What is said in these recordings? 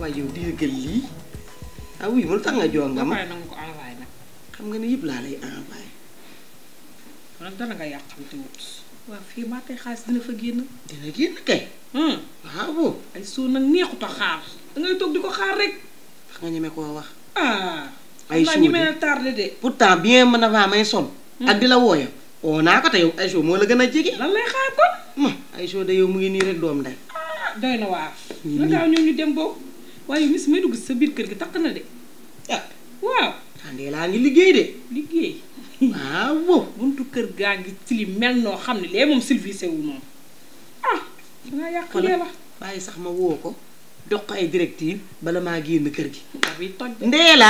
waaye yow déggal lii ah oui mu tax nga jox nga ma pare na nga ko envoyé nag xam nga ne yëpp laa lay envoyé nag dana nga yàqamte wut waaw fii maa tey xaalis dina fa génn dina génn kay waaw ay soo nag neexut a xaar dangay toog di ko xaar rek wax nga ñeme koo wax ah Ay xam naa soo ñi de. mel tardé de pourtant bien mën avant may son ak di la wooya oo naa ko te yow ay moo la gën a jege lan lay xaar kon ma ay de yow mu ngi nii rek doom nday ah doy na waar Nii na nii. gaaw ñëw ñu dem boobu waaye mis may dugg si sa biir kër gi takk na de ah waaw xandee laa ngi liggéey de liggéey waaw buntu kër gaa ngi tilim mel noo xam ne lee moom silvissé wu moom ah dangaa yàq Xoolal. lee la bàyyi sax ma woo ko dox ko ay directive bala maa génn kër gi ndax bi toj de ndeela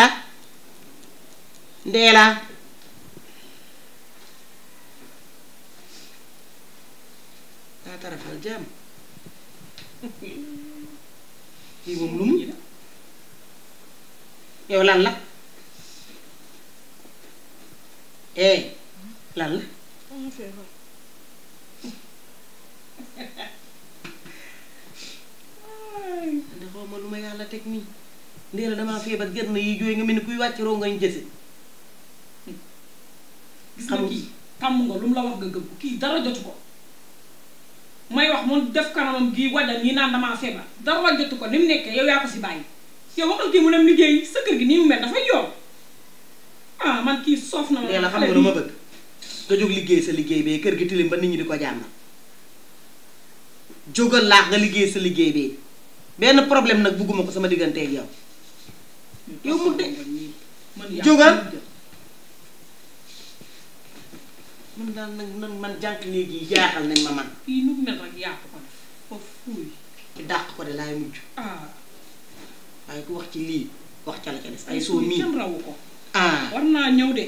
ndeela daa tarafal jàmm kii moom lu mu yow lan la eh lan la da xaw ma lu ma yàlla teg nii ndeela damaa feebar gër na yi jooy nga mel ni kuy wàcc rongañ jëse gis nga xam- kii tàmm nga lu mu la wax nga gëm ko kii dara jotu ko may wax mu def kanamam gii wajal ñi naan damaa feebar dara jotu ko ni mu nekkee yow yaa ko si bàyyi yow waxal kii mu dem liggéey sa kër gi nii mu mel dafay yoon ah man kii soof na ma ndeela xam xale nga lu ma bi. bëgg nga jóg liggéey sa liggéey bee kër gi tilim ba nit ñi di ko jàmmal jógal laax nga liggéey sa liggéey bee benn problème nag bugguma ko sama digganteeg yow yow mu de man yaa jógal. ko jël. man daal nag man man jànq léegi yi jaaxal nañ ma man kii nu mu mel rek yaa ko ko def foofu fuuy ci dàq ko de laay mujj ah waaye ku wax ci lii wax ca la ca des ay ay soo mii kenn rawu ko ah war naa ñëw de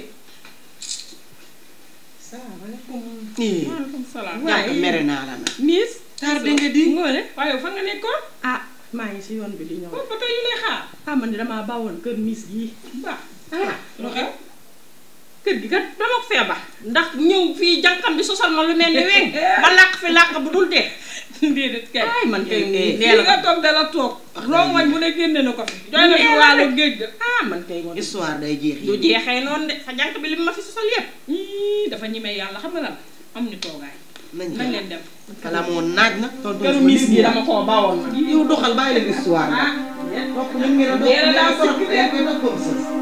salaamaaleykum nii maaleykum salaam jànq mere naa la nag miis tardé nga di ngoone waaye yow fan nga nekkoon ah maa ngi si yoon bi di ñëw kon ba tey ñu lay xaar ah man de damaa bawoon kër miis gii baax ah lu xew kër gi kat dama ko feebar ndax ñëw fii jànkam bi sosal ma lu mel ni weñ ba làq fi làq bu dul dee déedéet kay ay man kay Eh, eh. dee fii la nga toog dala toog Wax rongoñ bu ne génne na ko fi doy na fi Dee la wàllu rek. géej ga ah man kay moom histoire day jeex du jeexee noonu de sa jànk bi li ma fi sosal yépp Ii, dafa ñemee yàlla xam nga lan am ñu toogaay nañ nañ leen dem kala moo naaj na tonton këru sama miis lii gi moom. dama koo bawoon nag yow doxal bàyyi leen histoire ah topp leen ngeen a Ndeela daa topp sikk de. leen koy topp comme ça